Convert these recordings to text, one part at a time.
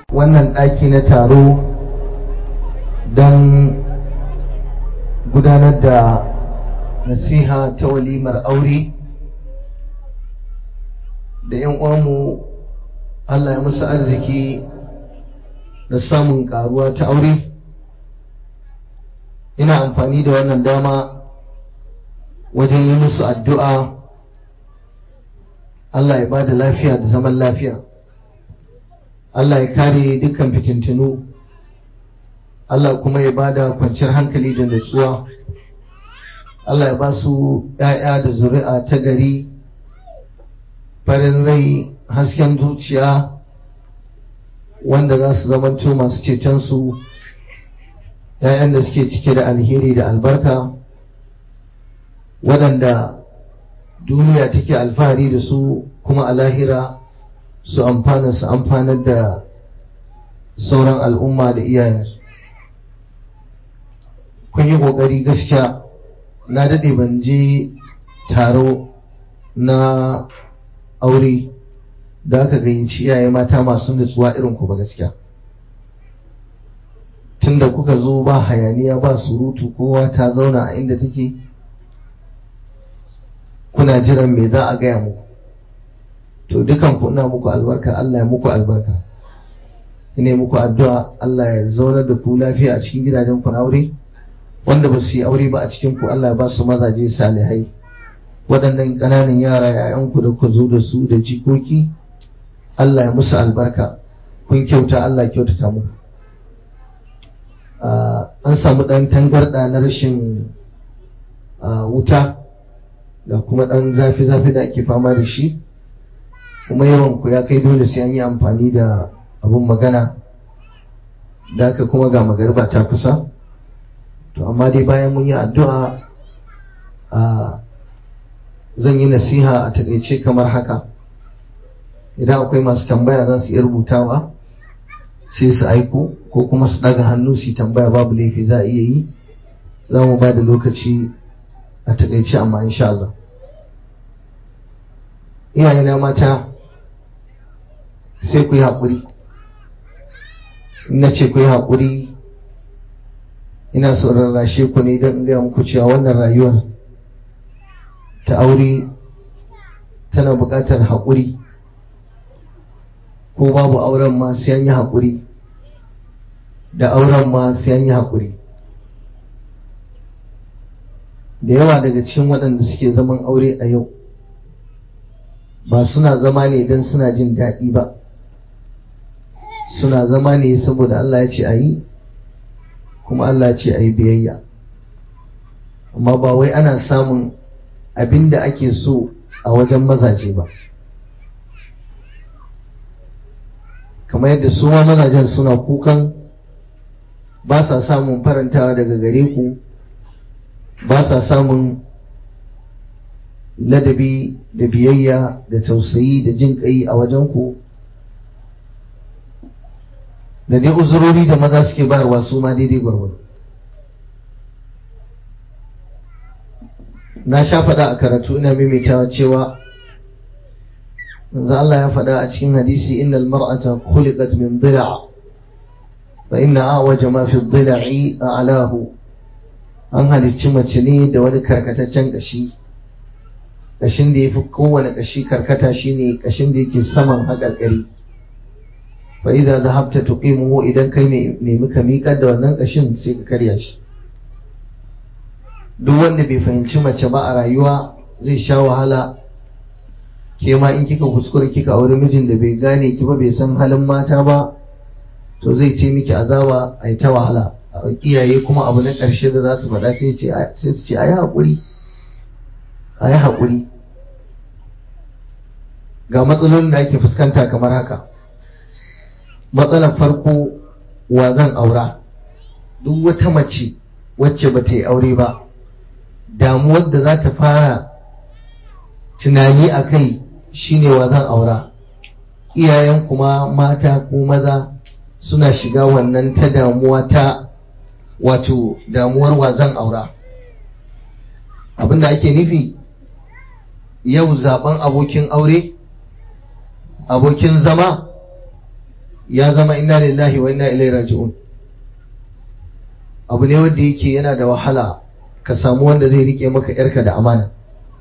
wannan ɗaki na taro don gudanar da nasiha ta walimar aure da 'yan uwanmu Allah ya musu arziki da samun karuwa ta aure ina amfani da wannan dama wajen yi musu addu'a Allah ya ba da lafiya da zaman lafiya Allah ya kare dukkan fitintinu Allah kuma ya ba da kwanciyar hankali da nutsuwa Allah ya ba su ‘ya'ya da zuri'a ta gari farin rai hasken zuciya wanda za su zamanto masu cetonsu ‘ya'yan da suke cike da alheri da albarka waɗanda duniya take alfahari da su kuma a lahira su amfana su amfanar da sauran al'umma da iyayensu kun yi ƙoƙari gaskiya na daɗe ban je taro na aure da aka gayyaci iyaye mata masu nutsuwa irin ku ba gaskiya tunda kuka zo ba hayaniya ba surutu kowa ta zauna a inda take kuna jiran me za a gaya muku to dukan ku ina muku albarka Allah ya muku albarka ina muku addu'a Allah ya zaunar da ku lafiya a cikin gidajen ku na aure wanda ba su yi aure ba a cikin ku Allah ya ba su mazaje salihai waɗannan ƙananan yara yayan ku da ku zo da su da jikoki Allah ya musu albarka kun kyauta Allah ya kyautata muku an samu ɗan tangarɗa na rashin wuta da kuma ɗan zafi-zafi da ake fama da shi kuma yawan ku ya kai dole sai an yi amfani da abun magana da aka kuma ga magarba ta kusa to amma dai bayan mun yi addu'a a zan yi nasiha a takaice kamar haka idan akwai masu tambaya za su iya rubutawa sai su aiko ko kuma su daga hannu su tambaya babu laifi za a iya yi za mu ba da lokaci a takaice amma insha Allah iyayena mata sai ku yi haƙuri na ce ku yi haƙuri ina so rarrashe ku ne don in gaya muku cewa wannan rayuwar ta aure tana buƙatar haƙuri ko babu auren ma sai an yi haƙuri da auren ma sai an yi haƙuri da yawa daga cikin waɗanda suke zaman aure a yau ba suna zama ne don suna jin daɗi ba suna zama ne saboda Allah ya ce a yi kuma Allah ya ce a yi biyayya amma ba wai ana samun abin da ake so a wajen mazaje ba kamar yadda su ma mazajen suna kukan ba sa samun farantawa daga gare ku ba sa samun ladabi da biyayya da tausayi da jin kai a wajen ku da dai uzurori da maza suke bayarwa su ma daidai gwargwado na sha faɗa a karatu ina maimaitawa cewa manzo Allah ya faɗa a cikin hadisi innal mar'ata khuliqat min dhila' fa inna a'waja ma fi dhila'i a'lahu an halicci mace ne da wani karkataccen kashi kashin da yafi kowane kashi karkata shine kashin da yake saman haƙarƙari fa idza dhahabta tuqimuhu idan kai ne nemi ka miƙar da wannan kashin sai ka karya shi duk wanda bai fahimci mace ba a rayuwa zai sha wahala ke ma in kika kuskure kika auri mijin da bai gane ki ba bai san halin mata ba to zai ce miki azaba a yi ta wahala iyaye kuma abu na ƙarshe da za su faɗa sai su ce a yi haƙuri a yi haƙuri ga matsalolin da ake fuskanta kamar haka matsalar farko wa zan aura duk wata mace wacce ba ta yi aure ba damuwar da za ta fara tunani a kai shine wa zan aura iyayen kuma mata ko maza suna shiga wannan ta damuwa ta wato damuwar wa zan aura abinda ake nufi yau zaben abokin aure abokin zama ya zama inna lillahi wa inna ilaihi raji'un abu ne wanda yake yana da wahala ka samu wanda zai rike maka yarka da amana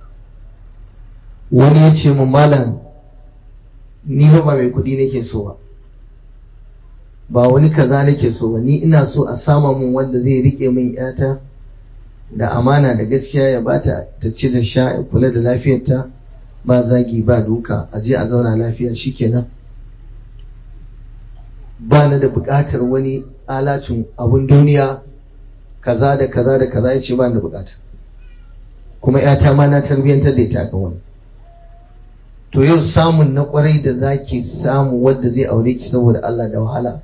wani ya ce mun malam ni ba mai kuɗi nake so ba ba wani kaza nake so ba ni ina so a sama mun wanda zai rike min yata da amana da gaskiya ya bata ta ci da sha ya kula da lafiyarta ba zagi ba duka a je a zauna lafiya shikenan ba na da buƙatar wani alacin abun duniya kaza da kaza da kaza ya ce ba da buƙata kuma yata ma na tarbiyyantar da ita kan wani to yau samun na kwarai da zaki samu wadda zai aure ki saboda Allah da wahala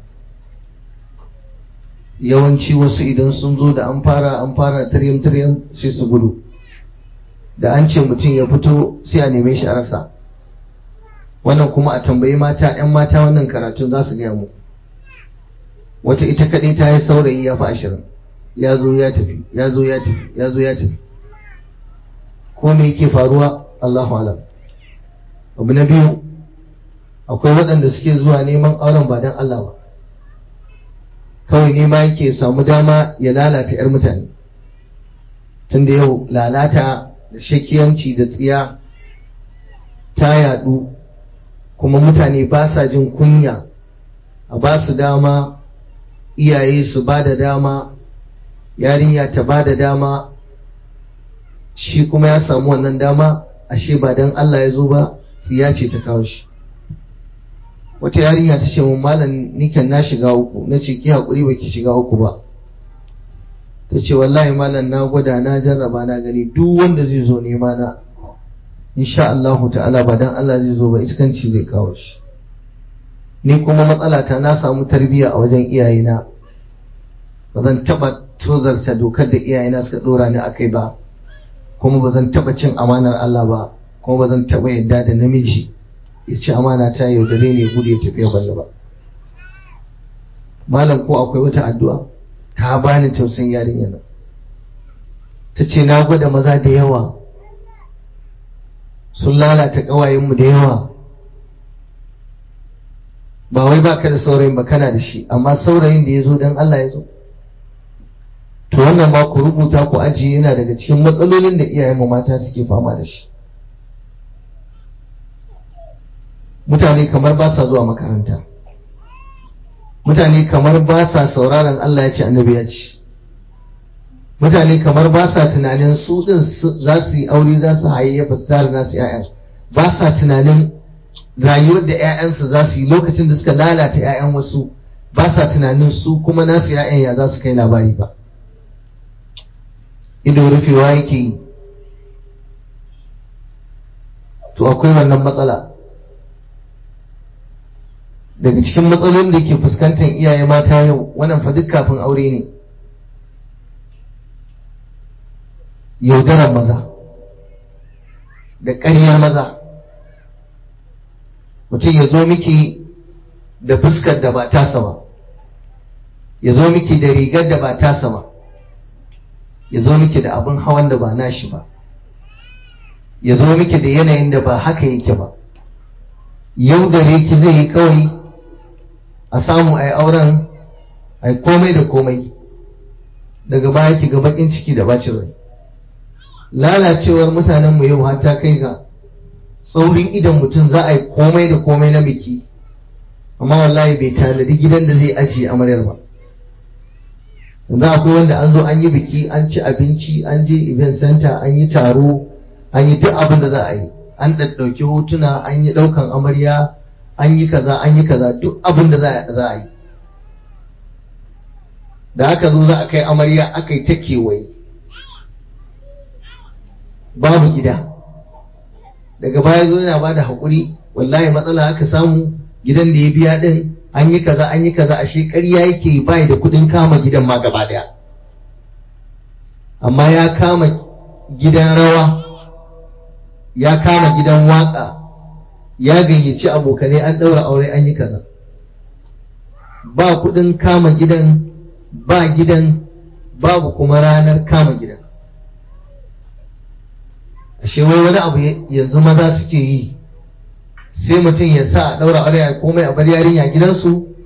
yawanci wasu idan sun zo da an fara an fara tiryam tiryam sai su gudu da an ce mutum ya fito sai a neme shi a rasa wannan kuma a tambayi mata 'yan mata wannan karatun za su gaya mu wata ita kaɗai ta yi saurayi ya fi ashirin ya zo ya tafi ya zo ya tafi ya zo ya tafi ko me yake faruwa Allahu alam abu na biyu akwai waɗanda suke zuwa neman auren ba don Allah ba kawai nema yake samu dama ya lalata 'yar mutane tunda yau lalata da shakiyanci da tsiya ta yadu kuma mutane ba sa jin kunya a ba su dama iyaye su ba da dama yarinya ta ba da dama shi kuma ya samu wannan dama ashe ba don Allah ya zo ba tsiya ce ta kawo shi wata yarinya ta ce mun malam nikan na shiga uku na ce ki haƙuri ba ki shiga uku ba ta ce wallahi malam na gwada na jarraba na gani duk wanda zai zo nema na insha Allah ta'ala ba dan Allah zai zo ba iskanci zai kawo shi ni kuma matsala ta na samu tarbiyya a wajen iyayena ba zan taba tozarta dokar da iyayena suka dora ni akai ba kuma ba zan taba cin amanar Allah ba kuma ba zan taba yadda da namiji ya ci amana ta yaudare ne gudu ya tafiya balla ba malam ko akwai wata addu'a ta bani tausayin yarinya nan ta ce na gwada maza da yawa sun lalata ƙawayenmu da yawa ba wai baka da saurayin ba kana da shi amma saurayin da ya zo don Allah ya zo to wannan ma ku rubuta ku ajiye yana daga cikin matsalolin da iyayenmu mata suke fama da shi mutane kamar ba sa zuwa makaranta mutane kamar ba sa sauraron Allah ya ce annabi ya ce mutane kamar ba sa tunanin su din za su yi aure za su hayayyafa su tare nasu ƴaƴan ba sa tunanin rayuwar da ƴaƴansu za su yi lokacin da suka lalata ƴaƴan wasu ba sa tunanin su kuma nasu ƴaƴan ya za su kai labari ba ido rufewa yake yi to akwai wannan matsala daga cikin matsalolin da ke fuskantar iyaye mata yau wannan fa duk kafin aure ne yaudarar maza da ƙaryar maza mutum ya zo miki da fuskar da ba tasa ba ya zo miki da rigar da ba tasa ba ya zo miki da abin hawan da ba nashi ba ya zo miki da yanayin da ba haka yake ba yau da ki zai yi kawai a samu a yi auren a yi komai da komai daga baya ki ga bakin ciki da bacin rai lalacewar mutanenmu yau har ta kai ga tsaurin idan mutum za a yi komai da komai na biki amma wallahi bai tanadi gidan da zai ajiye amaryar ba yanzu akwai wanda an zo an yi biki an ci abinci an je event center an yi taro an yi duk abin da za a yi an ɗauki hotuna an yi ɗaukan amarya an yi kaza an yi kaza duk abin da za a yi da aka zo za a kai amarya aka yi ta kewaye babu gida daga baya zo yana ba da haƙuri wallahi matsala aka samu gidan da ya biya ɗin an yi kaza an yi kaza ashe ƙarya yake bai da kuɗin kama gidan ma gaba ɗaya amma ya kama gidan rawa ya kama gidan waƙa ya gayyaci abokanai an ɗaura aure an yi kaza ba kuɗin kama gidan ba gidan babu kuma ranar kama gidan ashe wai wani abu yanzu maza suke yi sai mutum ya sa a ɗaura aure a komai a bar yarinya gidansu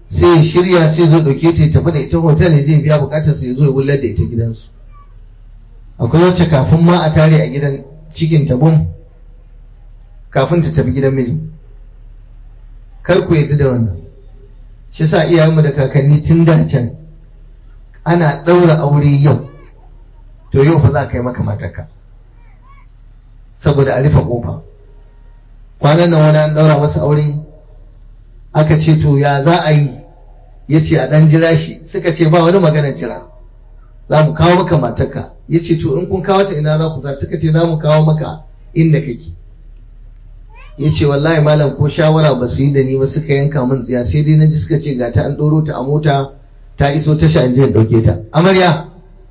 sai ya shirya sai zo ɗauke ta ya tafi da ita hotel ya je biya bukatar sai ya zo ya wullar da ita gidansu akwai wacce kafin ma a tare a gidan cikin ta bum kafin ta tafi gidan miji kar ku yadda da wannan shi sa iyayenmu da kakanni tun da can ana ɗaura aure yau to yau fa za ka yi maka matarka saboda a rufe ƙofa kwanan nan wani an ɗaura masa aure aka ce to ya za a yi ya ce a ɗan jira shi suka ce ba wani maganar jira za mu kawo maka matarka ya ce to in kun kawo ta ina za ku za suka ce za mu kawo maka inda kake ya ce wallahi malam ko shawara ba su yi da ni ba suka yanka min tsiya sai dai na ji suka ce ga ta an ɗoro ta a mota ta iso tasha in je in ɗauke ta amarya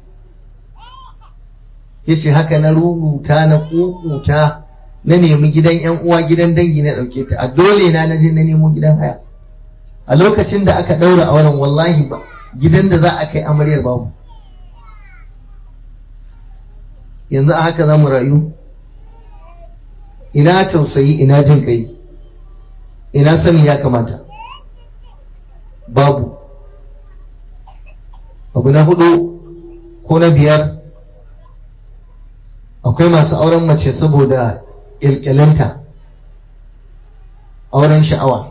ya ce haka na rubuta na kukuta na nemi gidan yan uwa gidan dangi na ɗauke ta a dole na na je na nemo gidan haya a lokacin da aka ɗaura auren wallahi ba gidan da za a kai amaryar babu yanzu a haka za mu rayu ina tausayi ina jin kai ina sani ya kamata babu abu na hudu ko na biyar akwai masu auren mace saboda ƙyalƙyalinta auren sha'awa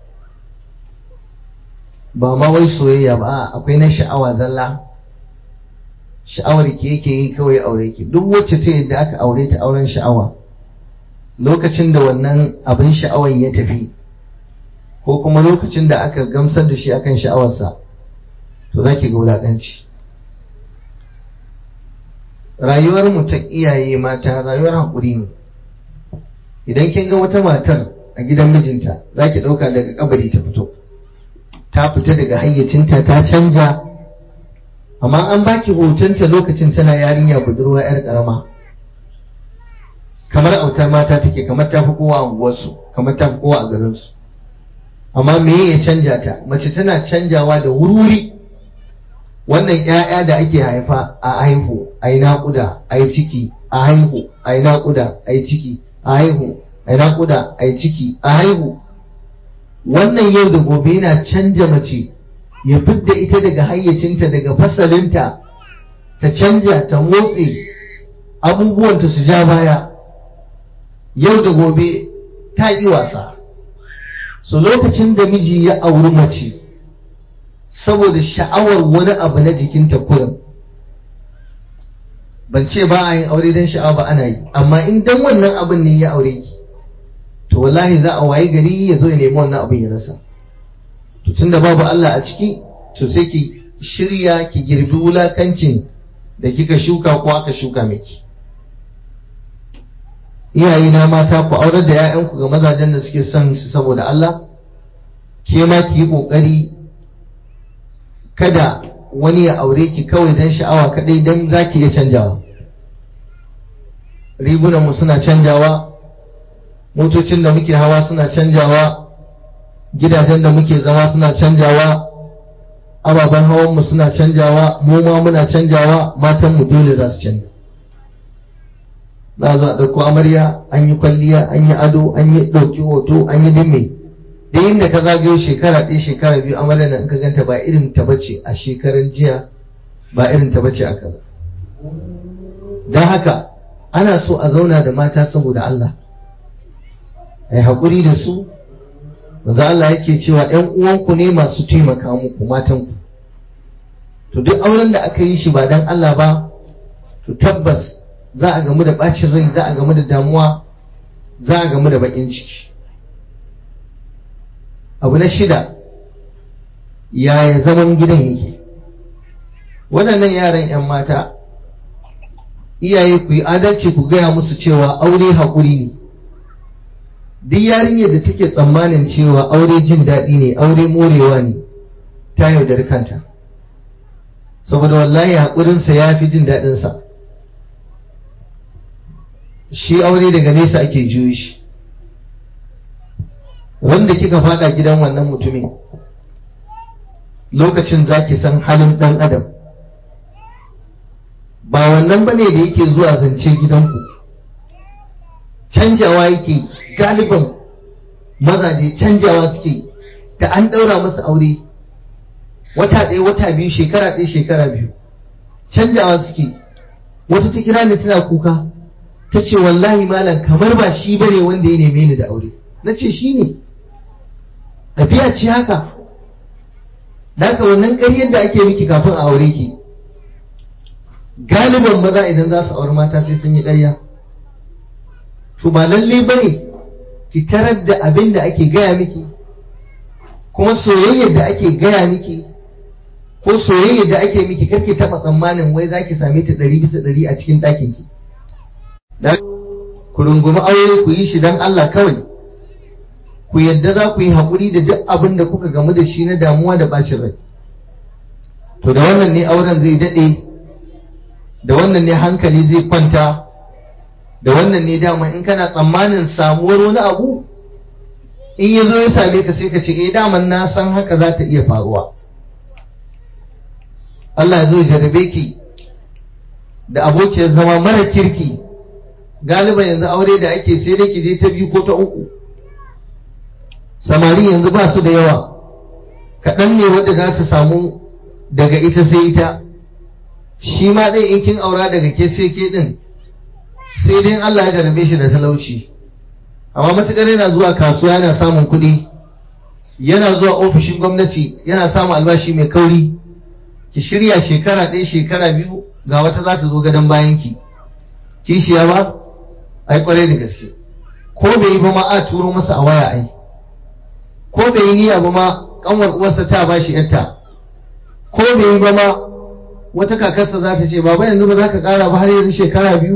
ba ma wai soyayya ba akwai na sha'awa zalla sha'awar ki yake yi kawai aure ki duk wacce ta yadda aka aure ta auren sha'awa lokacin da wannan abin sha'awar ya tafi ko kuma lokacin da aka gamsar da shi akan sha'awarsa to za ki ga wulaƙanci rayuwar mu ta iyaye mata rayuwar haƙuri ne idan kin ga wata matar a gidan mijinta za ki ɗauka daga kabari ta fito ta fita daga hayyacinta ta canja amma an baki hotonta lokacin tana yarinya budurwa 'yar ƙarama kamar autar mata take kamar ta fi kowa a unguwarsu kamar ta fi kowa a garinsu amma me ya canja ta mace tana canjawa da wuri wannan 'ya'ya da ake haifa a haihu a yi naƙuda a yi ciki a haihu a yi naƙuda a yi ciki a haihu a yi naƙuda a yi ciki a haihu wannan yau da gobe yana canja mace ya fidda ita daga hayyacinta daga fasalinta ta canja ta motsi abubuwanta su ja baya yau da gobe ta yi wasa so lokacin da miji ya auri mace saboda sha'awar wani abu na jikinta kurin ban ce ba a yin aure don sha'awa ba ana yi amma in dan wannan abin ne ya aure ki to wallahi za a wayi gari ya zo ya nemi wannan abin ya rasa to tunda babu Allah a ciki to sai ki shirya ki girbi wulakancin da kika shuka ko aka shuka miki iyaye na mata ku aurar da 'ya'yanku ga mazajen da suke son su saboda Allah ke ma ki yi kokari kada wani ya aure ki kawai don sha'awa kadai don za ki iya canjawa rigunanmu suna canjawa motocin da muke hawa suna canjawa gidajen da muke zama suna canjawa ababen hawanmu suna canjawa mu ma muna canjawa matanmu dole za su canja za a zo a ɗauko amarya an yi kwalliya an yi ado an yi ɗauki hoto an yi dimme da inda ka zagayo shekara ɗaya shekara biyu amarya nan ka ganta ba irin ta bace a shekaran jiya ba irin ta bace a kaza don haka ana so a zauna da mata saboda Allah a yi haƙuri da su manzo Allah yake cewa ‘yan uwanku ne masu taimaka muku matanku to duk auren da aka yi shi ba don Allah ba to tabbas za a gamu da ɓacin rai za a gamu da damuwa za a gamu da baƙin ciki abu na shida yaya zaman gidan yake waɗannan yaran 'yan mata iyaye ku yi adalci ku gaya musu cewa aure haƙuri ne duk yarinyar da take tsammanin cewa aure jin daɗi ne aure morewa ne ta yaudari kanta saboda wallahi haƙurinsa ya fi jin daɗinsa shi aure daga nesa ake juyi shi wanda kika fada gidan wannan mutumin lokacin za ki san halin ɗan adam ba wannan bane da yake zuwa zance gidanku canjawa yake galiban mazaje canjawa suke da an ɗaura masa aure wata ɗaya wata biyu shekara ɗaya shekara biyu canjawa suke wata ta kira ni tana kuka ta ce wallahi malam kamar ba shi bane wanda ya neme ni da aure na ce shi ne tafiya ce haka da haka wannan ƙaryar da ake miki kafin a aure ki galiban maza idan za su auri mata sai sun yi ƙarya to ba lalle ba ne ki tarar da abin da ake gaya miki kuma soyayyar da ake gaya miki ko soyayyar da ake miki karki taɓa tsammanin wai za ki same ta ɗari bisa ɗari a cikin ɗakin ki ku rungumi aure ku yi shi don Allah kawai ku yadda za ku yi haƙuri da duk abin da kuka gamu da shi na damuwa da bacin rai to da wannan ne auren zai daɗe da wannan ne hankali zai kwanta da wannan ne dama in kana tsammanin samuwar wani abu in ya zo ya same ka sai ka ce eh daman na san haka za ta iya faruwa Allah ya zo jarabe ki da abokiyar zama mara kirki galiban yanzu aure da ake sai dai ki je ta biyu ko ta uku samari yanzu ba su da yawa kaɗan ne wadda za su samu daga ita sai ita shi ma ɗin in kin aura daga ke sai ke ɗin sai dai Allah ya jarabe shi da talauci amma matuƙar yana zuwa kasuwa yana samun kuɗi yana zuwa ofishin gwamnati yana samun albashi mai kauri ki shirya shekara ɗaya shekara biyu ga wata za ta zo gadon bayan ki kishiya ba ai kwarai da gaske ko bai yi ba ma a turo masa a waya ai ko bai yi niyya ba ma kanwar uwarsa ta ba shi yarta ko bai yi ba ma wata kakarsa za ta ce baba yanzu ba za ka kara ba har yanzu shekara biyu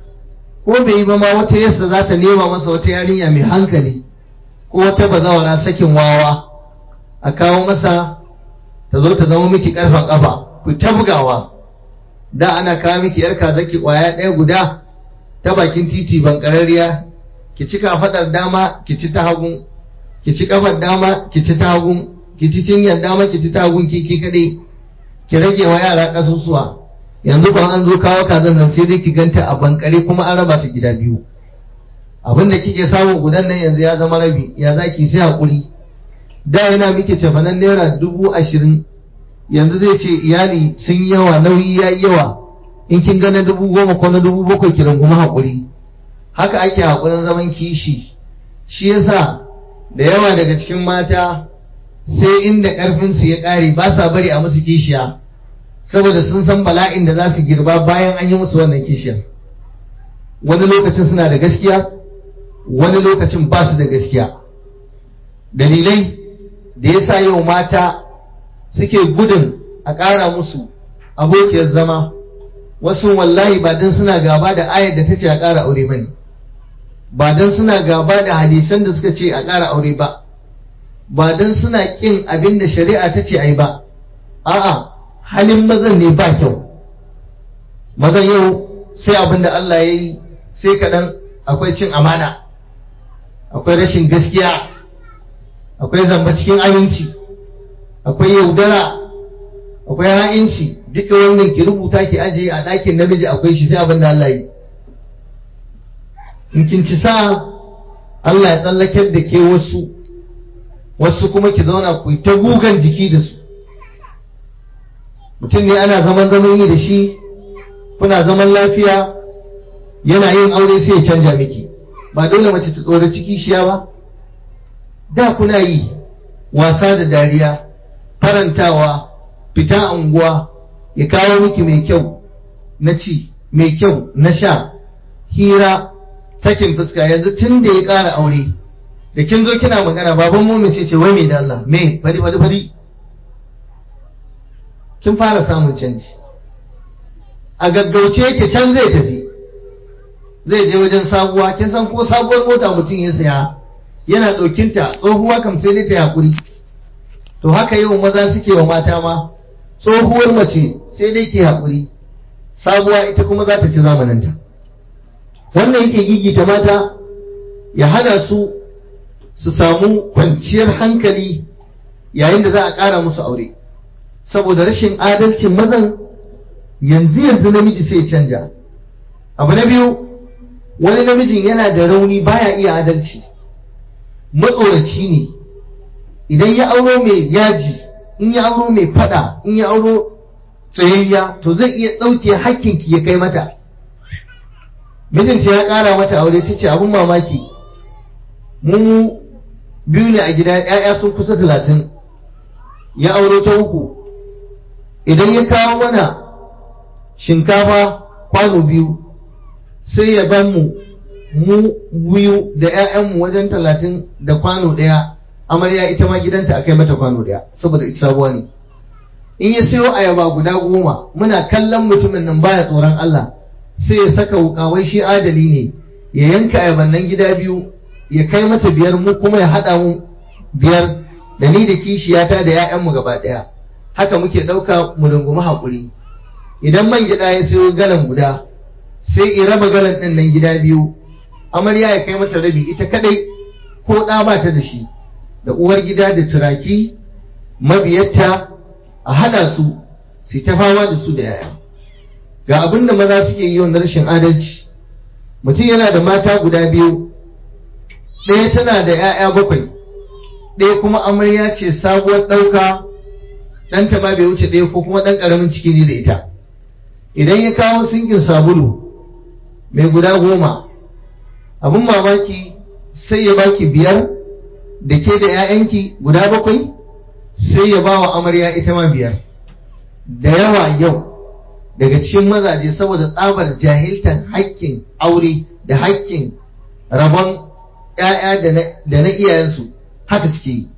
ko bai yi ba ma wata yarsa za ta nema masa wata yarinya mai hankali ko wata bazawara sakin wawa a kawo masa ta zo ta zama miki karfan kafa ku ta bugawa da ana kawo miki yar kazaki kwaya ɗaya guda ta bakin titi bankararriya ki ci kafadar dama ki ci ta hagun ki ci kafar dama ki ci ta hagun ki ci cinyar dama ki ci ta hagun ki ki kadai ki rage wa yara kasusuwa yanzu ban an zo kawo kazan nan sai dai ki ganta a bankare kuma an raba ta gida biyu abin da kike samu gudan nan yanzu ya zama rabi ya zaki sai hakuri da yana miki cefanen naira dubu ashirin yanzu zai ce iyali sun yawa nauyi ya yawa in kin ga na dubu goma ko na dubu bakwai ki rungumi haƙuri haka ake haƙurin zaman kishi shi yasa da yawa daga cikin mata sai inda ƙarfinsu ya ƙare ba sa bari a musu kishiya saboda sun san bala'in da za su girba bayan an yi musu wannan kishiyar wani lokacin suna da gaskiya wani lokacin ba su da gaskiya dalilai da ya sa yau mata suke gudun a ƙara musu abokiyar zama wasu wallahi ba don suna gaba da ayar da ta ce a ƙara aure ba ne ba don suna gaba da hadisan da suka ce a ƙara aure ba ba don suna ƙin abin da shari'a ta ce a yi ba a'a halin mazan ne ba kyau mazan yau sai abin da Allah ya yi sai kaɗan akwai cin amana akwai rashin gaskiya akwai zamba cikin aminci akwai yaudara akwai ha'inci duka wannan ki rubuta ki ajiye a ɗakin namiji akwai shi sai abin da Allah yi in kin ci sa Allah ya tsallakar da ke wasu wasu kuma ki zauna ku ta gugan jiki da su mutum ne ana zaman zaman yi da shi kuna zaman lafiya yana yin aure sai ya canja miki ba dole mace ta tsoro ciki shiya ba da kuna yi wasa da dariya farantawa fita unguwa ya kawo miki mai kyau na ci mai kyau na sha hira sakin fuska yanzu tun da ya ƙara aure da kin zo kina magana baban mu ce ce wai mai da Allah me bari bari bari kin fara samun canji a gaggauce yake can zai tafi zai je wajen sabuwa kin san ko sabuwar mota mutum ya saya yana ɗaukinta tsohuwa kam sai dai ta hakuri to haka yau maza suke wa mata ma tsohuwar mace sai dai ke hakuri sabuwa ita kuma za ta ci zamaninta wannan yake gigita mata ya hana su su samu kwanciyar hankali yayin da za a ƙara musu aure saboda rashin adalcin mazan yanzu yanzu namiji sai canja abu na biyu wani namijin yana da rauni baya iya adalci matsoraci ne idan ya auro mai yaji in ya auro mai fada in ya auro tsayayya to zai iya ɗauke hakkinki ya kai mata mijinta ya ƙara mata aure ta ce abin mamaki mu biyu ne a gida ‘ya'ya sun kusa talatin ya auro ta uku idan ya kawo mana shinkafa kwano biyu sai ya ban mu mu biyu da ‘ya'yanmu wajen talatin da kwano ɗaya amarya ita ma gidanta a kai mata kwano ɗaya saboda ita sabuwa ne in ya siyo ayaba guda goma muna kallon mutumin nan baya tsoron Allah sai ya saka wukawai shi adali ne ya yanka ayaban nan gida biyu ya kai mata biyar mu kuma ya haɗa mu biyar da ni da kishiyata da 'ya'yanmu gaba ɗaya haka muke ɗauka mu rungumi haƙuri idan man gida ya siyo galan guda sai ya raba galan ɗin nan gida biyu amarya ya kai mata rabi ita kadai ko ɗa ba ta da shi da uwar gida da turaki mabiyarta a hada su su ta fama da su da yaya ga abin da maza suke yi wanda rashin adalci mutum yana da mata guda biyu ɗaya tana da 'ya'ya bakwai ɗaya kuma amarya ce sabuwar ɗauka ɗanta ma bai wuce ɗaya ko kuma ɗan ƙaramin ciki ne da ita idan ya kawo sinkin sabulu mai guda goma abin mamaki sai ya baki biyar da ke da 'ya'yanki guda bakwai sai ya ba wa amarya ita ma biyar da yawa yau daga cikin mazaje saboda tsabar jahiltan haƙƙin aure da haƙƙin rabon ‘ya'ya da na iyayensu haka suke yi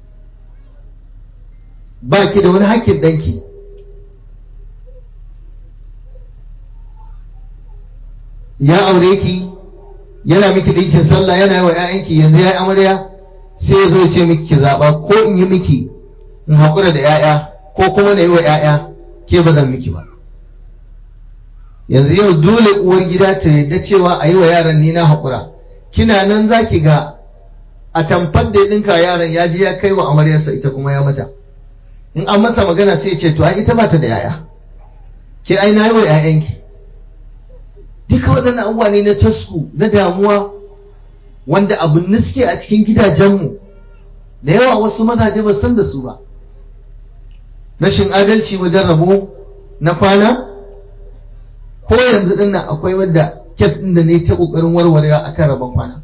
ba ki da wani haƙƙin ɗanki ya aure ki yana miki ɗinkin sallah yana yi wa ‘ya'yanki yanzu ya yi amarya sai ya zo ya ce miki ki zaɓa ko in yi miki in haƙura da ‘ya'ya ko kuma na yi wa ‘ya'ya ke ba zan miki ba yanzu yau dole uwar gida ta yadda cewa a yi wa yaran ni na haƙura kina nan za ki ga a tamfar da ya ɗinka yaran ya je ya kai wa amaryarsa ita kuma ya mata in an masa magana sai ya ce to ai ita ba ta da ‘ya'ya ke ai na yi wa ‘ya'yanki duka waɗannan abubuwa ne na tasku na damuwa wanda abin suke a cikin gidajenmu da yawa wasu mazaje ba san da su ba rashin adalci wajen rabo na kwana ko yanzu din nan akwai wadda kes din da ne ta kokarin warwarewa akan rabon kwana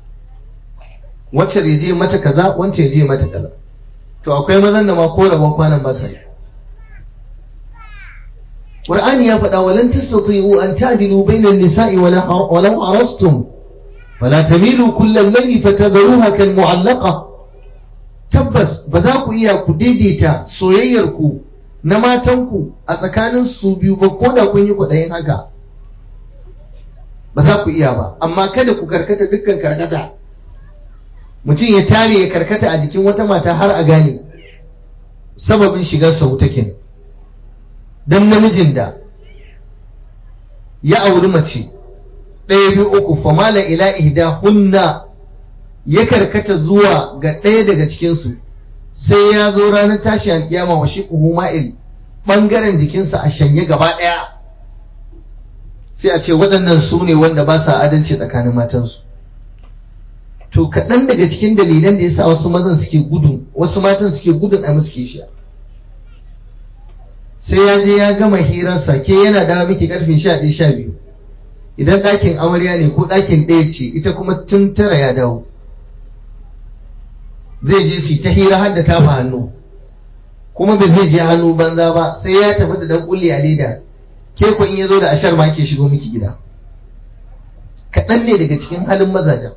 wacce ya je mata kaza wacce ya je mata kaza to akwai mazan da ma ko rabon kwanan ba sai Qur'ani ya faɗa walan tastati'u an ta'dilu bainan nisa'i walau arastum fala tamilu kullal layli fatadharuha kal mu'allaqa tabbas ba za ku iya ku daidaita soyayyar ku na matanku a tsakanin su biyu ba ko da kun yi kwaɗayin haka ba za ku iya ba amma kada ku karkata dukkan karkata mutum ya tare ya karkata a jikin wata mata har a gane sababin shigar sa wuta kenan dan namijin da ya auri mace ɗaya biyu uku famala ila ihda hunna ya karkata zuwa ga ɗaya daga cikinsu sai ya zo ranar tashi alƙiyama wa shi ma'il ɓangaren jikinsa a shanye gaba ɗaya sai a ce waɗannan su ne wanda ba sa adalci tsakanin matansu to kaɗan daga cikin dalilan da ya sa wasu mazan suke gudun wasu matan suke gudun a musu kishiya sai ya je ya gama hirarsa ke yana dawo miki karfe sha ɗaya sha biyu idan ɗakin amarya ne ko ɗakin ɗaya ce ita kuma tun tara ya dawo zai je su ta hira har da tafa hannu kuma ba zai je hannu banza ba sai ya tafi da dan kulli a leda ke ko in ya zo da ashar ma ke shigo miki gida kaɗan ne daga cikin halin mazajen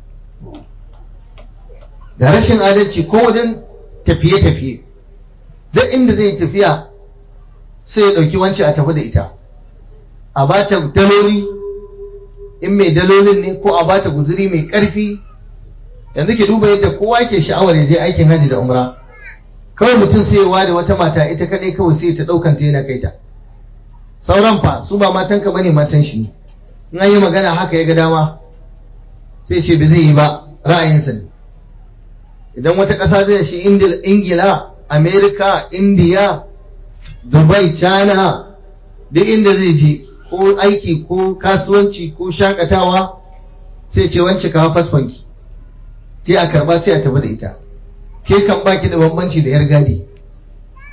da rashin adalci ko wajen tafiye-tafiye duk inda zai tafiya sai ya ɗauki wancan a tafi da ita a ba ta daloli in mai dalolin ne ko a ba ta guzuri mai ƙarfi yanzu ke duba yadda kowa ke sha'awar ya je aikin hajji da umra kawai mutum sai ya ware wata mata ita kaɗai kawai sai ta ɗaukan ta yana kai ta sauran fa su ba matan ka bane matan shi ne in an yi magana haka ya ga dama sai ce ba zai yi ba ra'ayinsa ne idan wata ƙasa zai shi ingila amerika indiya dubai china duk inda zai je ko aiki ko kasuwanci ko shakatawa sai ce wance kawo fasfonki sai a karba sai a tafi da ita ke kan baki da bambanci da yar gadi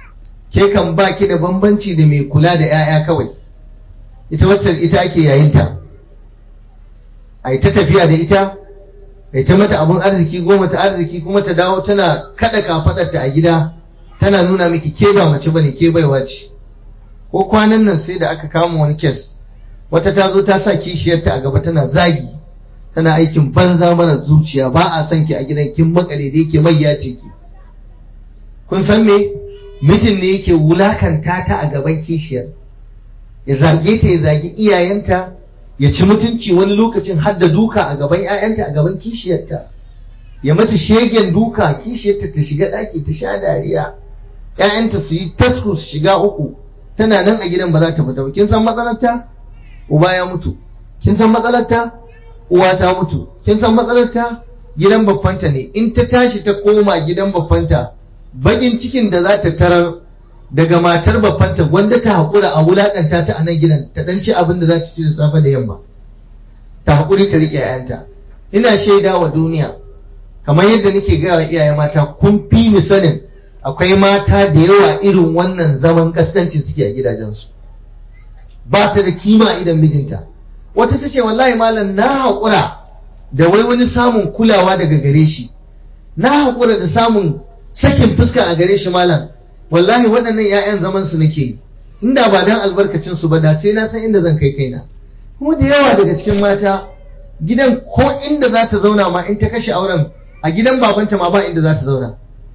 ke kan ba ki da bambanci da mai kula da 'ya'ya kawai ita wacce ita ake yayinta a yi ta tafiya da ita a ta mata abin arziki goma ta arziki kuma ta dawo tana kada kafadarta a gida tana nuna miki ke ba mace bane ke baiwa ce ko kwanan nan sai da aka kama wani kes wata ta zo ta sa kishiyarta a gaba tana zagi tana aikin banza mana zuciya ba a son ki a gidan kin makale da yake mai ya ce ki kun san me mijin ne yake wulakanta ta a gaban kishiyar ya zage ta ya zagi iyayenta ya ci mutunci wani lokacin har da duka a gaban 'ya'yanta a gaban kishiyarta ya mata shegen duka kishiyarta ta shiga ɗaki ta sha dariya 'ya'yanta su yi tasku su shiga uku tana nan a gidan ba za ta fita ba kin san matsalarta uba ya mutu kin san matsalarta uwa ta mutu kin san matsalarta gidan babbanta ne in ta tashi ta koma gidan babbanta bakin cikin da za ta tarar daga matar babbanta wanda ta haƙura a wulaƙanta ta a nan gidan ta ɗan ci abin da za ta ci da safe da yamma ta haƙuri ta riƙe 'ya'yanta ina shaida wa duniya kamar yadda nake gaya wa iyaye mata kun fi ni sanin akwai mata da yawa irin wannan zaman kaskancin suke a gidajensu ba ta da kima idan mijinta wata ta ce wallahi malam na haƙura da wai wani samun kulawa daga gare shi na haƙura da samun sakin fuska a gare shi malam wallahi waɗannan 'ya'yan zaman su nake yi inda ba dan albarkacin su ba da sai na san inda zan kai kaina kuma da yawa daga cikin mata gidan ko inda za ta zauna ma in ta kashe auren a gidan babanta ma ba inda za ta zauna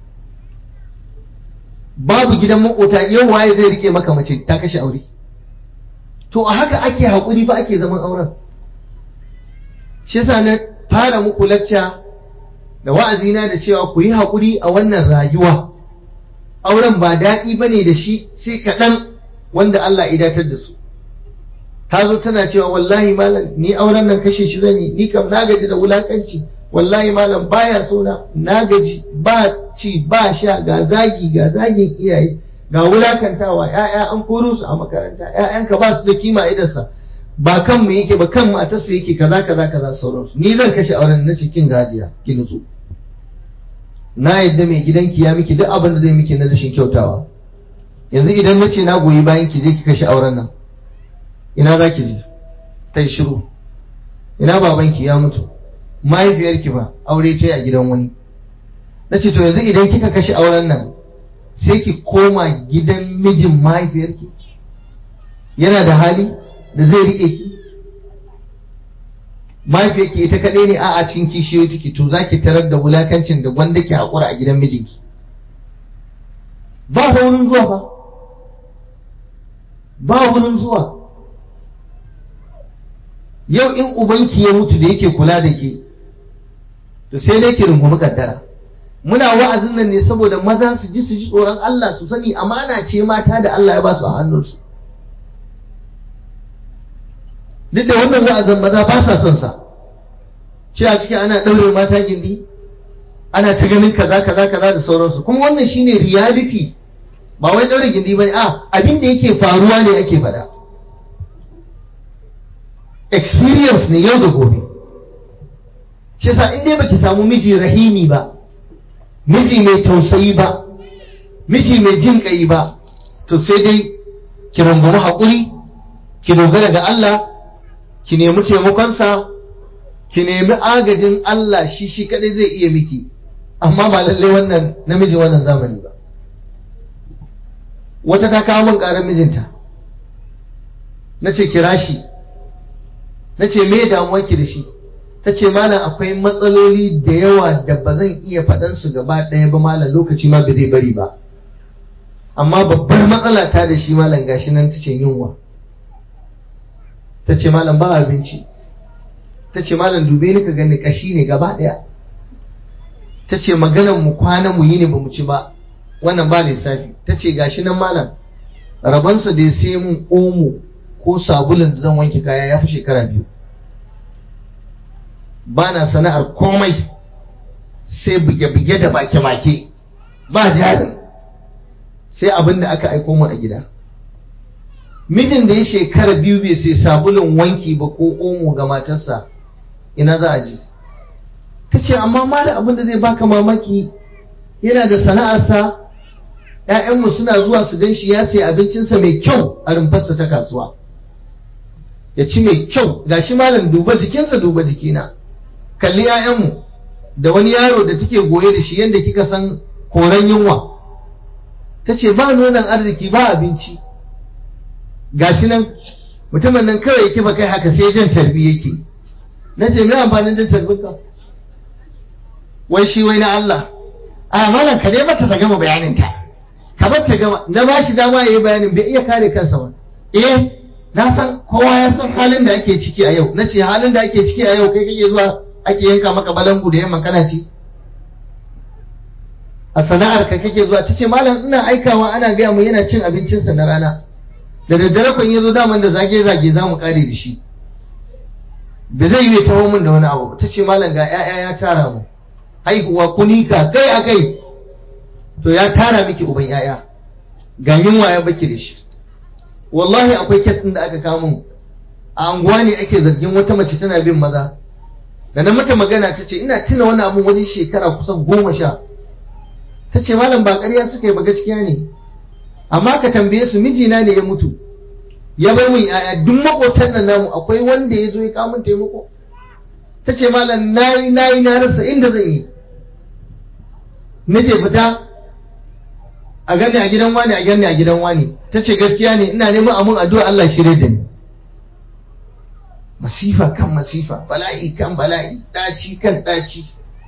babu gidan makota yau waye zai rike maka mace ta kashe aure to a haka ake haƙuri fa ake zaman auren shi yasa na fara muku lacca da wa'azina da cewa ku yi haƙuri a wannan rayuwa auren ba daɗi ba ne da shi sai kaɗan wanda Allah idatar da su ta zo tana cewa wallahi malam ni auren nan kashe shi zan yi ni kam na gaji da wulakanci wallahi malam baya so na na gaji ba ci ba sha ga zagi ga zagin iyaye ga wulakantawa ƴaƴa an koro su a makaranta ƴaƴanka ba su da kima idansa ba kan mu yake ba kan matarsa yake kaza kaza kaza sauransu ni zan kashe auren na cikin gajiya ki nutsu na yadda mai gidanki ya miki duk abin da zai miki na rashin kyautawa yanzu idan na ce na goyi bayan ki je ki kashe auren nan ina za ki je ta yi shiru ina babanki ya mutu mahaifiyarki ba aure ta yi a gidan wani na ce to yanzu idan kika kashe auren nan sai ki koma gidan mijin mahaifiyarki yana da hali da zai riƙe ki mahaifiyarki ita kaɗai ne a cikin kishiyoyi take to za ki tarar da wulakancin da gwanda ki haƙura a gidan mijinki ba wurin zuwa ba ba wurin zuwa yau in ubanki ya mutu da yake kula da ke to sai dai ki rungumi kaddara muna wa'azin nan ne saboda maza su ji su ji tsoron Allah su sani amana ce mata da Allah ya ba su a hannunsu duk da wannan wa'azin maza ba sa son sa shi a ciki ana ɗaure mata gindi ana ta ganin kaza kaza kaza da sauransu kuma wannan shine reality ba wai ɗaure gindi ba ne a abin da yake faruwa ne ake faɗa experience ne yau da gobe shi yasa in dai baki samu miji rahimi ba miji mai tausayi ba miji mai jin kai ba to sai dai ki rungumi haƙuri ki dogara ga Allah ki nemi taimakonsa ki nemi agajin Allah shi shi kadai zai iya miki amma ba lalle wannan namiji wannan zamani ba wata ta kawo min ƙarar mijinta na ce kira shi na ce me damuwarki da shi ta ce malam akwai matsaloli da yawa da ba zan iya faɗan su gaba ɗaya ba malam lokaci ma ba zai bari ba amma babbar matsala ta da shi malam gashi nan ta ce yunwa ta ce malam ba abinci ta ce malam dube ni ka gani kashi ne gaba ɗaya ta ce maganan mu kwana mu yi ne ba mu ci ba wannan ba lissafi ta ce gashi nan malam rabansa da ya sai mun omo ko sabulun da zan wanke kaya ya fi shekara biyu ba na sana'ar komai sai buge-buge da bake-bake ba jarin sai abin da aka aiko mu a gida mijin da ya shekara biyu bai sai sabulun wanki ba ko omo ga matarsa ina za a je ta ce amma malam abin da zai baka mamaki yana da sana'arsa ‘ya'yanmu suna zuwa su gan shi ya sai abincinsa mai kyau a rumfarsa ta kasuwa ya ci mai kyau ga shi malam duba jikinsa duba jikina kalli ‘ya'yanmu da wani yaro da take goye da shi yadda kika san koren yunwa ta ce ba nonon arziki ba abinci ga shi nan mutumin nan kawai yake ba kai haka sai jan tarbi yake na ce mai amfanin jan tarbin ka wai shi wai na Allah a malam ka dai mata ta gama bayanin ta ka bar ta gama na ba shi dama yayi bayanin bai iya kare kansa ba eh na san kowa ya san halin da ake ciki a yau na ce halin da ake ciki a yau kai kake zuwa ake yanka maka balangu da yamma kana ci a sana'ar ka kake zuwa ta ce malam ina aikawa ana gaya mu yana cin abincinsa na rana da daddare kun yazo daman da zage zage za mu kare da shi da zai yi taho min da wani abu ta ce malam ga 'ya'ya ya tara mu haihuwa kunika kai a kai to ya tara miki uban 'ya'ya ga yunwa ya baki da shi wallahi akwai kes ɗin da aka kawo a anguwa ne ake zargin wata mace tana bin maza da na mata magana ta ce ina tuna wani abu wani shekara kusan goma sha ta ce malam ba ƙarya suka yi ba gaskiya ne amma ka tambaye su mijina ne ya mutu ya bar min yaya duk makotan nan namu akwai wanda ya zo ya kawo min taimako ta ce malam nayi nayi na rasa inda zan yi nake fita a gani a gidan wani a gani a gidan wani ta ce gaskiya ne ina neman amun addu'a Allah shirye da ni masifa kan masifa bala'i kan bala'i daci kan daci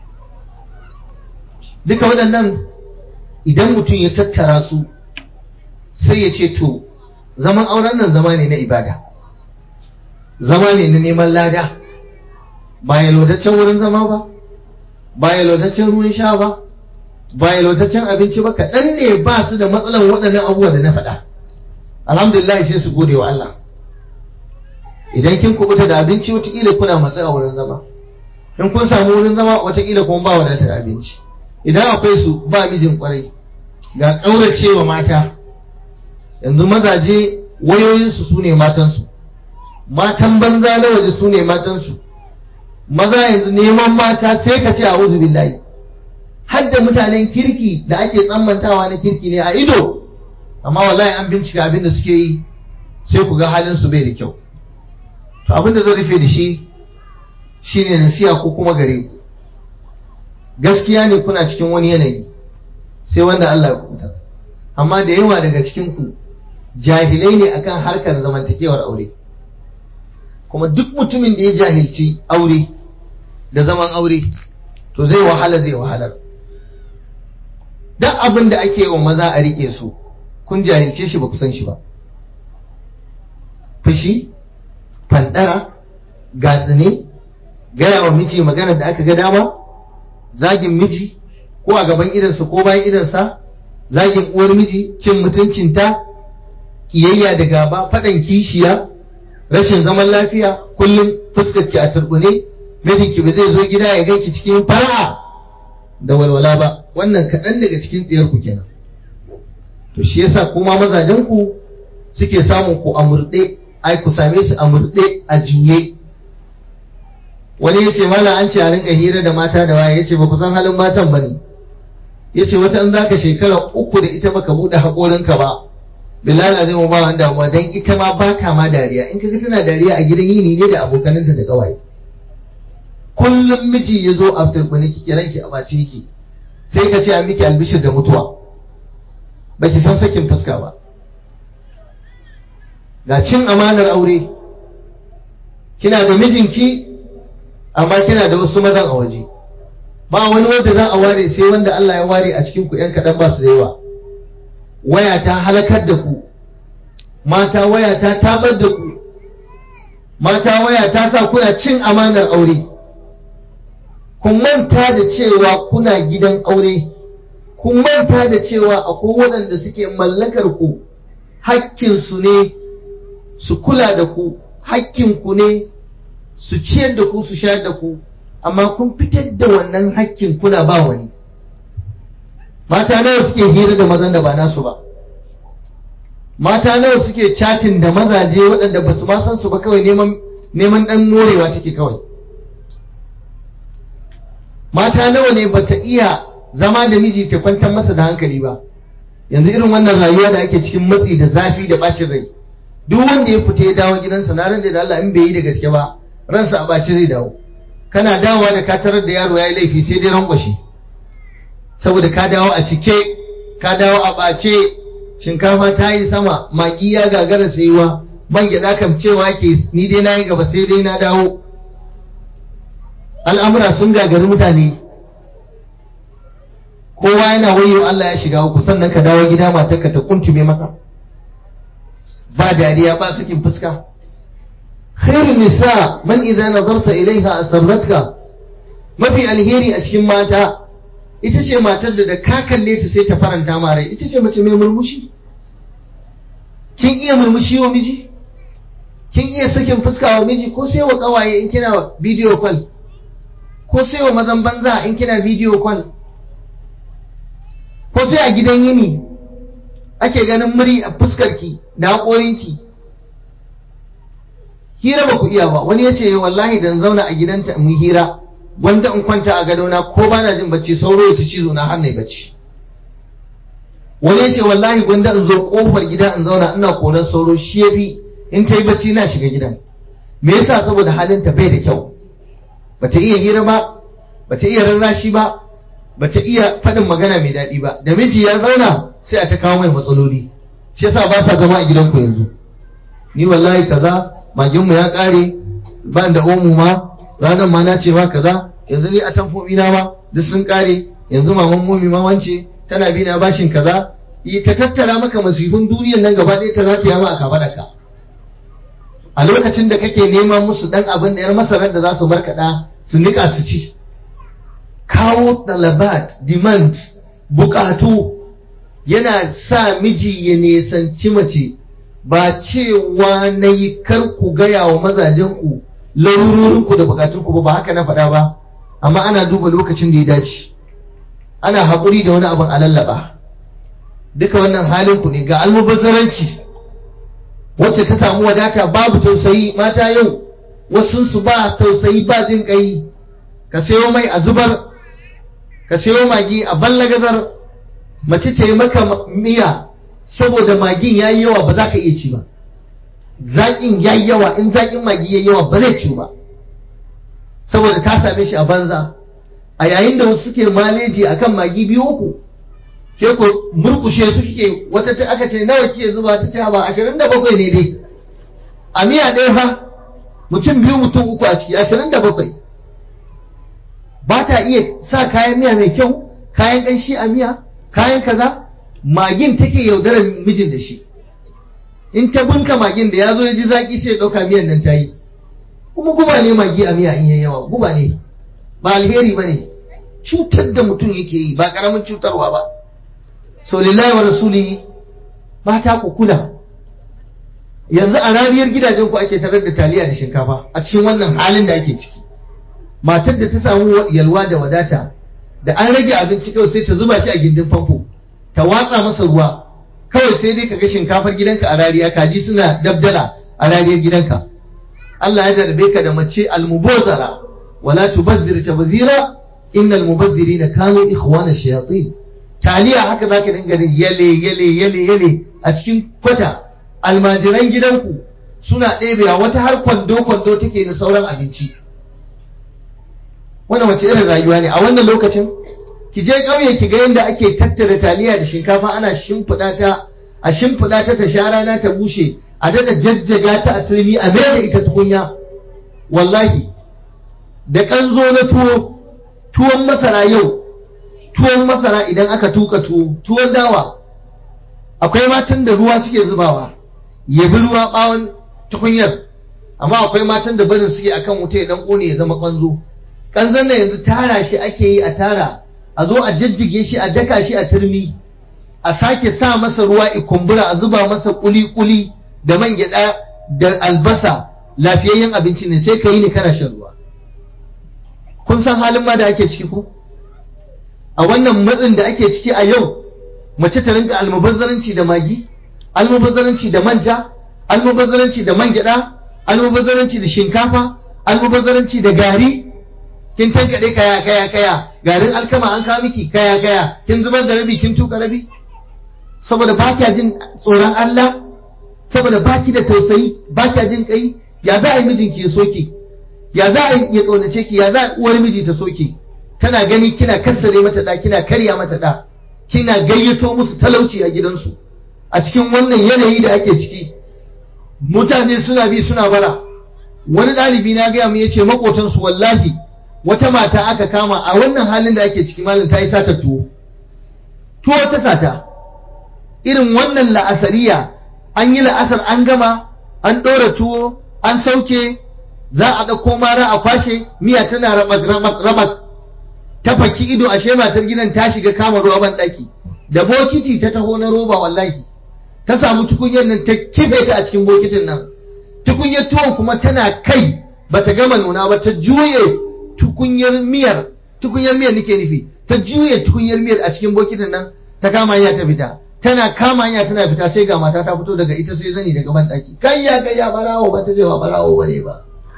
duka waɗannan idan mutum ya tattara su sai ya ce to zaman auren nan zama ne na ibada zama ne na neman lada ba ya lodaccen wurin zama ba ba ya lodaccen ruwan sha ba ba ya lodaccen abinci ba kaɗan ne ba su da matsalan waɗannan abubuwa da na faɗa alhamdulillah sai su gode wa Allah idan kin kubuta da abinci watakila kuna matsa a wurin zama in kun samu wurin zama watakila kuma ba wadatar abinci idan akwai su ba mijin kwarai ga ƙauracewa mata yanzu mazaje wayoyinsu su ne matansu matan banza na waje su ne matansu maza yanzu neman mata sai ka ce a uzu billahi har da mutanen kirki da ake tsammantawa na kirki ne a ido amma wallahi an bincika abin da suke yi sai ku ga halin su bai da kyau to abin da zan rufe da shi shine nasiya ko kuma gare ku gaskiya ne kuna cikin wani yanayi sai wanda Allah ya kubuta amma da yawa daga cikin ku jahilai ne akan harkar zamantakewar aure kuma duk mutumin da ya jahilci aure da zaman aure to zai wahala zai wahalar duk abin da ake wa maza a rike su kun jahilce shi ba ku san shi ba fushi fandara gatsine gaya wa miji magana da aka ga dama zagin miji ko a gaban idansa ko bayan idansa zagin uwar miji cin mutuncinta kiyayya da gaba faɗan kishiya rashin zaman lafiya kullum fuskarki a turbune mijinki ba zai zo gida ya ganki cikin fara'a da walwala ba wannan kaɗan daga cikin tsiyar ku kenan to shi yasa kuma mazajen ku suke samun ku a murɗe ai ku same su a murɗe a juye wani ya ce mala an ce a rinka hira da mata da waye ya ce ba ku san halin matan ba ne ya ce wata in za ka shekara uku da ita baka buɗe haƙorinka ba bilal zai mu ba wani damuwa dan ita ma ba ta ma dariya in kaga tana dariya a gidan yini ne da abokananta da ƙawaye kullum miji ya zo a turbini ki kiran ki a bace ki sai ka ce a miki albishir da mutuwa baki san sakin fuska ba ga cin amanar aure kina da mijinki amma kina da wasu mazan a waje ba wani wanda za a ware sai wanda Allah ya ware a cikin ku yan kaɗan ba su da yawa waya ta halakar da ku mata waya ta tabar da ku mata waya ta sa kuna cin amanar aure kun manta da cewa kuna gidan aure kun manta da cewa akwai waɗanda suke mallakar ku hakkinsu ne su kula da ku hakkinku ne su ciyar da ku su shayar da ku amma kun fitar da wannan hakkin kuna ba wani mata nawa suke hira da mazan da ba nasu ba mata nawa suke chatin da mazaje waɗanda ba su ma san su ba kawai neman neman ɗan morewa take kawai mata nawa ne bata iya zama da miji ta kwantar masa da hankali ba yanzu irin wannan rayuwa da ake cikin matsi da zafi da bacin rai duk wanda ya fita ya dawo gidansa na ran da Allah in bai yi da gaske ba ransa a baci zai dawo kana dawowa da ka tarar da yaro ya yi laifi sai dai rankwashi saboda ka dawo a cike ka dawo a ɓace shinkafa ta yi sama magi ya gagara sayuwa man gyaɗa kam cewa ke ni dai na yi gaba sai dai na dawo al'amura sun gagari mutane kowa yana wayo Allah ya shiga uku sannan ka dawo gida matarka ta kuntume maka ba dariya ba sakin fuska khairun nisa man idza nazarta ilaiha asarratka mafi alheri a cikin mata ita ce matar da da ka kalle ta sai ta faranta ma rai ita ce mace mai murmushi kin iya murmushi wa miji kin iya sakin fuska wa miji ko sai wa kawaye in kina video call ko sai wa mazan banza in kina video call ko sai a gidan yini ake ganin muri a fuskarki da haƙorinki hira ba ku iya ba wani ya ce wallahi dan zauna a gidanta mu hira wanda in kwanta a gadona ko ba na jin bacci sauro ya ci cizo na har na bacci wani ya ce wallahi gwanda in zo kofar gida in zauna ina koran sauro shi ya fi in ta yi bacci na shiga gidan me yasa saboda halinta bai da kyau bata iya hira ba bata iya rarrashi ba bata iya faɗin magana mai daɗi ba da miji ya zauna sai a ta kawo mai matsaloli shi yasa ba sa zama a gidanku yanzu ni wallahi kaza maginmu ya ƙare ba da omu ma ranar ma na ce ma kaza yanzu ni a tamfofi na ma duk sun ƙare yanzu maman mumi ma wance tana bi na bashin kaza ta tattara maka masifin duniyar nan gaba ɗaya ta rataya ma a kafaɗarka a lokacin da kake neman musu ɗan abin da yar masarar da za su markaɗa su niƙa su ci kawo talabat demand bukatu yana sa miji ya nesanci mace ba cewa na yi kar ku gaya wa mazajenku larurorinku da bukatunku ba ba haka na faɗa ba amma ana duba lokacin da ya dace ana haƙuri da wani abin a lallaba duka wannan halinku ne ga almubazzaranci wacce ta samu wadata babu tausayi mata yau wasunsu ba tausayi ba jin ƙai ka sayo mai a zubar ka sayo magi a ballagazar mace ta yi maka miya saboda magin ya yi yawa ba za ka iya ci ba zaƙin ya yi yawa in zaƙin magi ya yi yawa ba zai ci ba saboda ta same shi a banza a yayin da wasu suke maleji akan magi biyu uku ke ko murkushe su kike wata ta aka ce nawa kike zuba ta ce ba ashirin da bakwai ne dai a miya ɗaya fa mutum biyu mutum uku a ciki ashirin da bakwai ba ta iya sa kayan miya mai kyau kayan ƙanshi a miya kayan kaza magin take yaudarar mijin da shi in ta bunka magin da ya zo ya ji zaƙi sai ya ɗauka miyan nan ta yi kuma guba ne magi a miya in yayi yawa guba ne ba alheri ba ne cutar da mutum yake yi ba ƙaramin cutarwa ba so lillahi wa rasuli mata ku kula yanzu a raniyar gidajen ku ake tarar da taliya da shinkafa a cikin wannan halin da ake ciki matar da ta samu yalwa da wadata da an rage abinci kawai sai ta zuba shi a gindin famfo ta watsa masa ruwa kawai sai dai kaga shinkafar gidanka a rariya kaji suna dabdala a rariyar gidanka Allah ya darbe ka da mace almubazara wala tubazzir tabzira innal mubazzirina kanu ikhwana shayatin taliya haka zaka dinga yale yale yale yale a cikin kwata almajiran gidanku suna ɗebewa wata har kwando kwando take da sauran abinci wannan wace irin rayuwa ne a wannan lokacin ki je ƙauye ki ga yadda ake tattara taliya da shinkafa ana shimfiɗa ta a shimfiɗa ta ta sha rana ta bushe a daɗa jajjaga ta a turmi a mai da ita tukunya wallahi da ƙanzo na tuwo tuwon masara yau tuwon masara idan aka tuka tuwo tuwon dawa akwai matan da ruwa suke zubawa ya bi ruwa ɓawon tukunyar amma akwai matan da barin suke akan wuta ya dan ƙone ya zama ƙanzo ƙanzon da yanzu tara shi ake yi a tara a zo a jajjige shi a daka shi a turmi a sake sa masa ruwa kumbura a zuba masa kuli-kuli da man gyaɗa da albasa lafiyayyen abinci ne sai ka yi ne kana shan ruwa kun san halin ma da ake ciki ko a wannan matsin da ake ciki a yau mace ta rinka almubazzaranci da magi almubazzaranci da manja almubazzaranci da man gyaɗa almubazzaranci da shinkafa almubazzaranci da gari kin tankaɗe kaya kaya kaya garin alkama an kawo miki kaya kaya kin zubar da rabi kin tuka rabi saboda ba kya jin tsoron Allah saboda ba ki da tausayi ba kya jin kai ya za a yi mijinki ya soke ya za a yi ya kaunace ki ya za a uwar miji ta soke tana gani kina kassare mata da kina karya mata da kina gayyato musu talauci a gidansu a cikin wannan yanayi da ake ciki mutane suna bi suna bara wani ɗalibi na gaya mu yace makotansu wallahi wata mata aka kama a wannan halin da ake ciki malam ta yi sata tuwo tuwo ta sata irin wannan la'asariya an yi la'asar an gama an ɗora tuwo an sauke za a ɗauko mara a kwashe miya tana rabak ta faki ido ashe matar gidan ta shiga kama ruwa ban ɗaki da bokiti ta taho na roba wallahi ta samu tukunyar nan ta kife ta a cikin bokitin nan tukunyar tuwon kuma tana kai bata gama nuna ba ta juye tukunyar miyar tukunyar miyar nake nufi ta juye tukunyar miyar a cikin bokitin nan ta kama hanya ta fita tana kama hanya tana fita sai ga mata ta fito daga ita sai zani daga ban daki kayya kayya barawo ba ta je ba barawo bane ba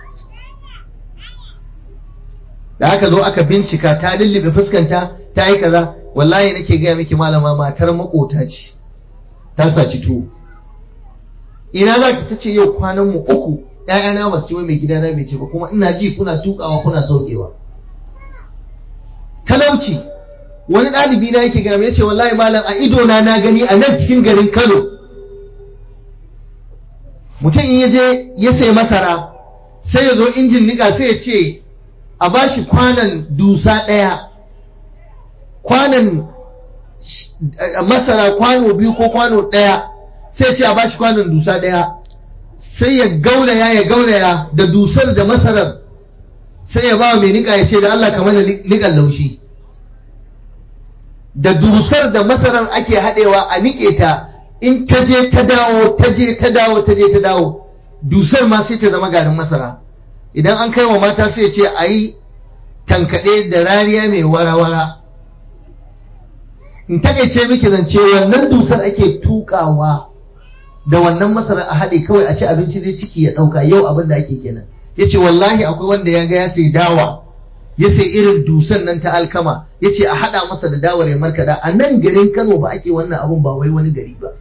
da aka zo aka bincika ta lullube fuskanta ta yi kaza wallahi nake gaya miki malama matar makota ce ta saci tuwo ina za ki ta ce yau kwanan mu uku ƴaƴana ba su ci mai gidana bai ce ba kuma ina ji kuna tukawa kuna saukewa talauci wani ɗalibi na yake gami ya ce wallahi malam a ido na na gani a nan cikin garin Kano mutum in ya je ya sai masara sai ya zo injin nika sai ya ce a bashi kwanan dusa ɗaya kwanan masara kwano biyu ko kwano ɗaya sai ya ce a bashi kwanan dusa ɗaya sai ya gauraya ya gauraya da dusar da masarar sai ya ba mai nika ya ce da Allah kamar da nikan laushi da dusar da masarar ake haɗewa a niƙe ta in ta je ta dawo ta je ta dawo ta je ta dawo dusar ma sai ta zama garin masara idan an kai wa mata sai ce a yi tankaɗe da rariya mai wara-wara in takaice miki zance wannan dusar ake tukawa da wannan masara a haɗe kawai a ci abinci zai ciki ya ɗauka yau abin da ake kenan ya ce wallahi akwai wanda ya ga ya sai dawa ya sai irin dusan nan ta alkama ya ce a haɗa masa da dawar ya markaɗa a nan garin kano ba ake wannan abun ba wai wani gari ba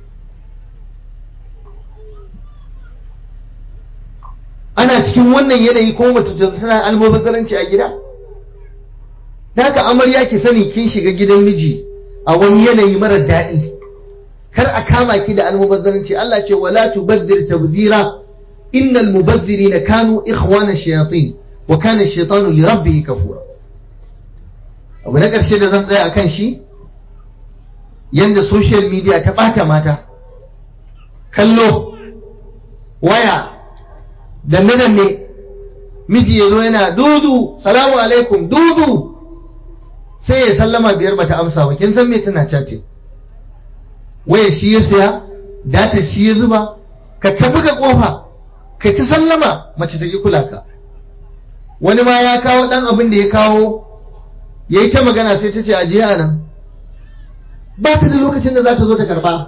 ana cikin wannan yanayi ko mace tana almubazzaranci a gida haka amarya ki sani kin shiga gidan miji a wani yanayi marar daɗi kar a kama ki da almubazzaranci Allah ce wala tubazzir tabzira innal mubazzirina kanu ikhwana shayatin wa kana ash-shaytanu li rabbih kafura abu na ƙarshe da zan tsaya akan shi yanda social media ta ɓata mata kallo waya danne ne miji ya zo yana dudu salamu alaikum dudu sai ya sallama biyar bata amsa ba kin san me tana chatting waya shi ya saya data shi ya zuba ka ta buga kofa ka ci sallama mace ta ki kula ka wani ma ya kawo dan abin da ya kawo ya yi ta magana sai ta ce a jiya nan ba ta da lokacin da za ta zo ta karba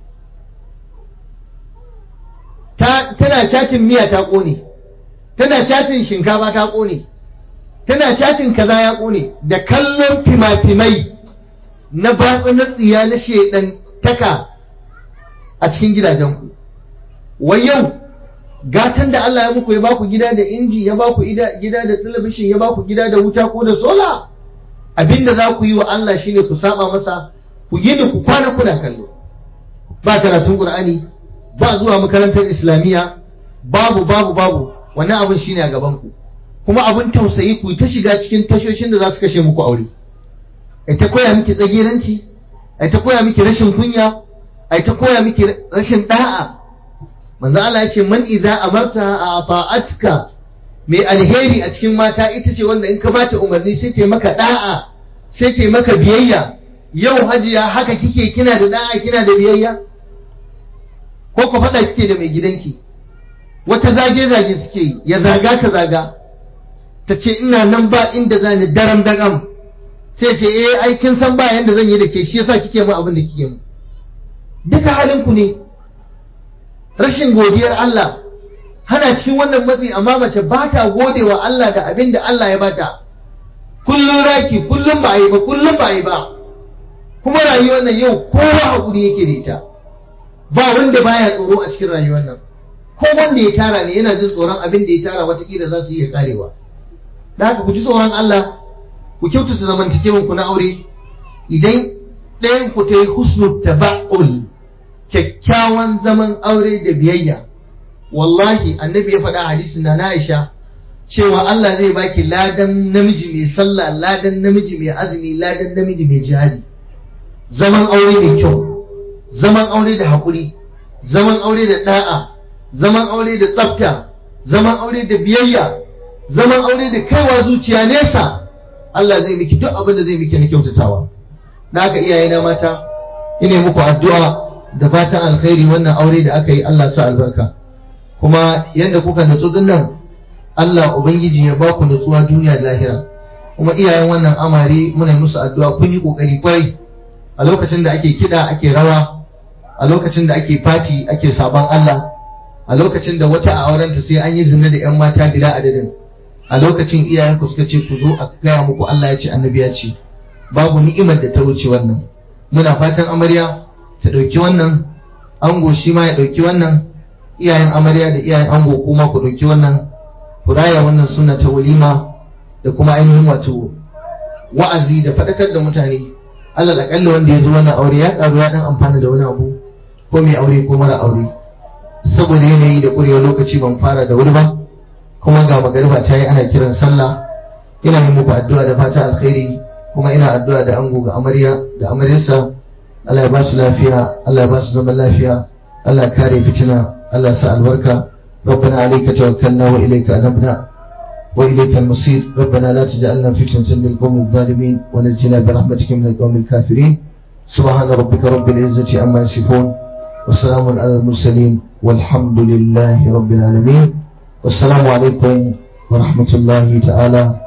tana cacin miya ta ƙone tana cacin shinkafa ta ƙone tana cacin kaza ya ƙone da kallon fima-fimai na batsa na tsiya na shedan taka a cikin gidajenku wai yau gatan da Allah ya muku ya baku gida da inji ya baku gida da talabishin ya baku gida da wuta ko da sola abinda za ku yi wa Allah shine ku saba masa ku yi da ku kwana kuna kallo ba karatun Qur'ani ba zuwa makarantar islamiyya babu babu babu wannan abin shine a gaban ku kuma abin tausayi ku ta shiga cikin tashoshin da za su kashe muku aure ai ta koya miki tsagiranci ai ta koya miki rashin kunya ai ta koya miki rashin da'a manzo Allah ya ce man idza amarta a ta'atka mai alheri a cikin mata ita ce wanda in ka bata umarni sai ta maka da'a sai ta maka biyayya yau hajiya haka kike kina da da'a kina da biyayya ko ku faɗa kike da mai gidanki wata zage-zage suke yi ya zaga ta zaga ta ce ina nan ba inda za ni daram dagam sai ce eh ai kin san ba yanda zan yi da ke shi yasa kike mu abin da kike mu duka halin ku ne rashin godiyar Allah hana cikin wannan matsi amma mace ba ta gode wa Allah da abin da Allah ya bata kullum raki kullum ba a yi ba kullum ba a yi ba kuma rayuwar nan yau kowa hakuri yake da ita ba wanda baya tsoro a cikin rayuwar nan ko wanda ya tara ne yana jin tsoron abin da ya tara watakila za su iya karewa da haka ku ji tsoron Allah ku kyautata zamantakewan ku na aure idan ɗayan ku ta yi husnul taba'ul kyakkyawan zaman aure da biyayya wallahi annabi ya faɗa hadisin na Aisha cewa Allah zai baki ladan namiji mai sallah ladan namiji mai azumi ladan namiji mai jihadi zaman aure mai kyau zaman aure da haƙuri zaman aure da ɗa'a zaman aure da tsafta zaman aure da biyayya zaman aure da kaiwa zuciya nesa Allah zai miki duk abin da zai miki na kyautatawa da haka iyayena mata ina muku addu'a da fatan alkhairi wannan aure da aka yi Allah sa albarka kuma yadda kuka nutsu dinnan Allah ubangiji ya ba ku nutsuwa duniya da lahira kuma iyayen wannan amare muna musu addu'a kun yi kokari kwarai a lokacin da ake kida ake rawa a lokacin da ake fati ake sabon Allah a lokacin da wata a aurenta sai an yi zina da 'yan mata bila adadin a lokacin iyayenku suka ce ku zo a gaya muku Allah ya ce annabi ya ce babu ni'imar da ta wuce wannan muna fatan amarya ta ɗauki wannan ango shi ma ya ɗauki wannan iyayen amarya da iyayen ango kuma ku ɗauki wannan ku raya wannan suna ta walima da kuma ainihin wato wa'azi da faɗakar da mutane alal aƙalla wanda ya zo wannan aure ya ƙaru ya ɗan amfana da wani abu ko mai aure ko mara aure saboda yanayi da ƙurewar lokaci ban fara da wuri ba kuma ga magariba ta yi ana kiran sallah ina yi muku addu'a da fata alkhairi kuma ina addu'a da ango ga amarya da amaryarsa Allah ya ba su lafiya Allah ya ba su zaman lafiya Allah ya kare fitina Allah ya sa albarka ربنا عليك توكلنا وإليك أنبنا وإليك المصير ربنا لا تجعلنا فتنة للقوم الظالمين ونجنا برحمتك من القوم الكافرين سبحان ربك رب العزة عما يصفون وسلام على المرسلين والحمد لله رب العالمين والسلام عليكم ورحمة الله تعالى